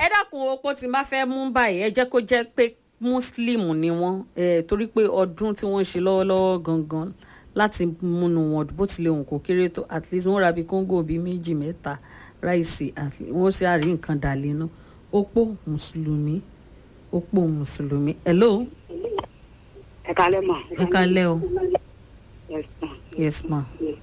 ẹ dákun opó tí n bá fẹ́ mú báyìí ẹ jẹ́ kó jẹ́ pé muslim ni wọ́n eh, torí pé ọdún tí wọ́n ń ṣe lọ́wọ́lọ́wọ́ gangan láti múnú wọn bó tilẹ̀ òun kò kéré tó at least wọ́n ra bí kóńgò bíi méjì mẹ́ta ráìsì at least wọ́n ṣe àrí nǹkan dà lẹ́nu opó mùsùlùmí opó mùsùlùmí hello ẹ kalẹ́ mà. ẹ kalẹ́ o Yes, ma. yes ma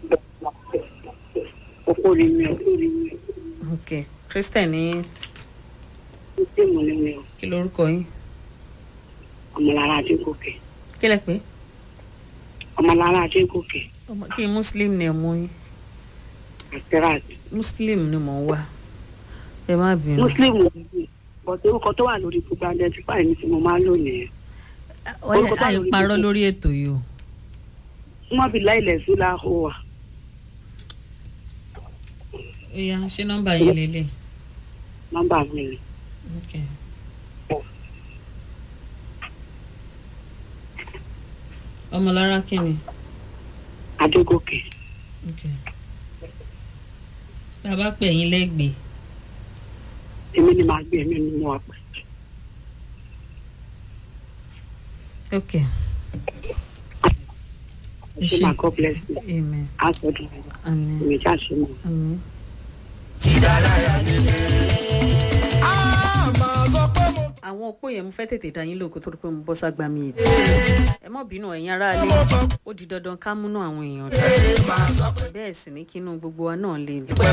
Opó ni mi o. ok christian ní Sísèmù ni mi o. kí lorúkọ yín Ọmọlára Adégòkè. kí lẹ pé Ọmọlára Adégòkè. ọmọ kí muslim ni ọmọ yín Asterat. muslim ni mò ń wá ẹ má bínú. Muslim ni mi. Bọ̀dé orúkọ tó wà lórí gbogbo identify mi tí mo máa ń lò nìyẹn. orúkọ tó wà lórí àìparọ́ gbogbo- lórí ètò yìí o. Wọ́n bí láìlẹ̀ sí láhó wa. ó yá ṣé nọ́mbà yín lélẹ̀. Nọ́mbà mi ni. Okay. ọmọlára kí ni. Adégòkè. Okay. bàbá pè yín lẹ́gbẹ̀ẹ́ Èmi ni màá gbé èmi ni mo wà pẹ̀. ok ẹ Ṣé ṣe màá God bless you? amen Á sọ dùn. amen Èmi já ṣe mọ̀. amen. àwọn òpó yẹn mo fẹ́ tètè dá yín lóko tó rí pé mo bọ́ ságbá mi ètò ẹ mọ̀ bínú ẹ̀yin aráalé ó di dandan ká múnú àwọn èèyàn dá bẹ́ẹ̀ sì ní kínú gbogbo wa náà lè dùn